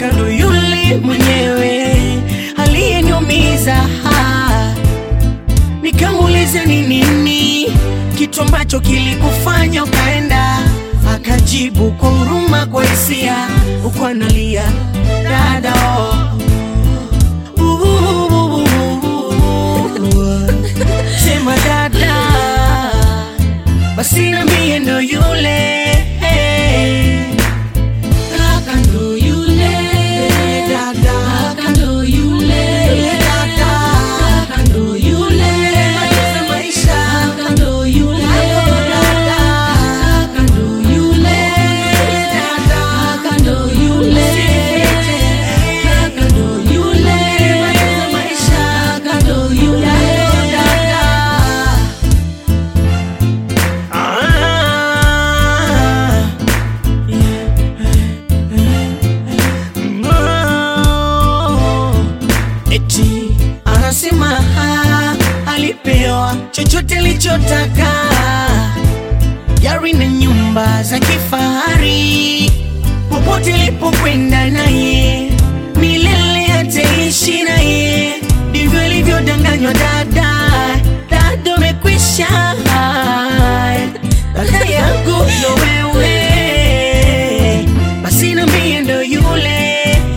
kaka ndo yule mwenyewe aliyeniumiza ha. Nikamuuliza ni nini kitu ambacho kilikufanya ukaenda, akajibu kwa huruma, kwa hisia, huku analia dada oh. Sema dada, basi na mie ndo yule kaka ndo yule dada, kaka ndo yule dada, kaka ndo yule maliza maisha, kaka ndo yule dada, kaka ndo yule dada, kaka ndo yule kaka ndo yule maliza maisha, kaka ndo yule dada. Ah, no. Eti anasema ha, alipewa chochote alichotaka, gari na nyumba za kifahari, popote ilipokwenda naye milele ataishi naye, ndivyo ilivyodanganywa dada. Dada umekwisha, dada yangu ndo wewe, basi na mie ndo yule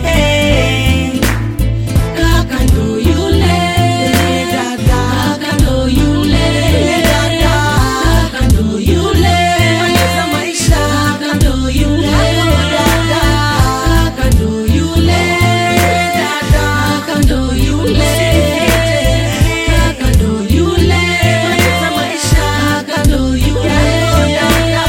kaka ndo yule dada, kaka ndo yule dada, kaka ndo yule maliza maisha, kaka ndo yule dada, kaka ndo yule dada, kaka ndo yule kaka ndo yule maliza maisha, kaka ndo yule dada.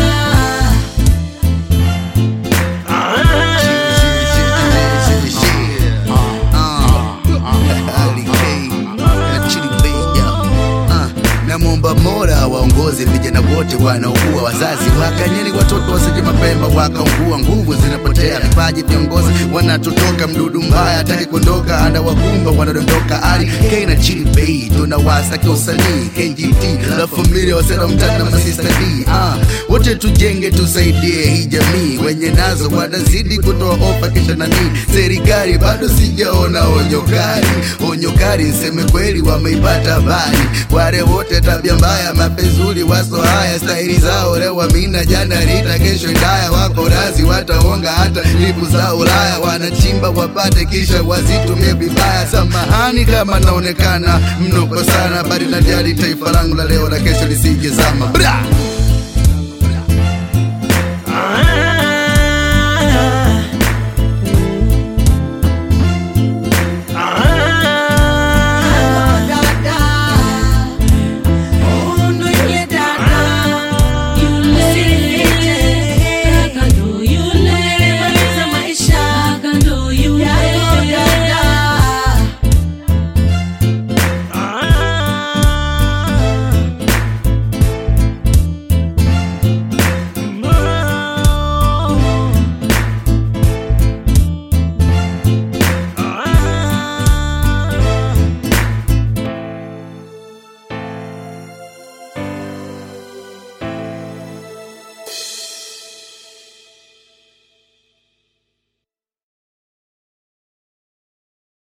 namwomba Mola waongoze vijana wote wanaokuwa wazazi, wakanyeni watoto wasije mapemba wakaungua, nguvu zinapotea, vipaji viongozi wanatotoka, mdudu mbaya ataki kuondoka, anawakumba wanadondoka, ari K na Chili Bay tunawasaka usanii KGT la familia wasera mtani na masista D ah, wote tujenge tusaidie hii jamii, wenye nazo wanazidi kutoa ofa kisha nani, serikali bado sijaona onyo kali, onyo kali nseme kweli wameipata habari, wale wote tabia mbaya mapezuri waso haya stahili zao leo wamina jana rita kesho ndaya wako razi wataonga hata lipu za Ulaya wanachimba wapate kisha wazitumie vibaya. Samahani kama naonekana mnoko sana, bali najali taifa langu la leo na kesho lisije zama bra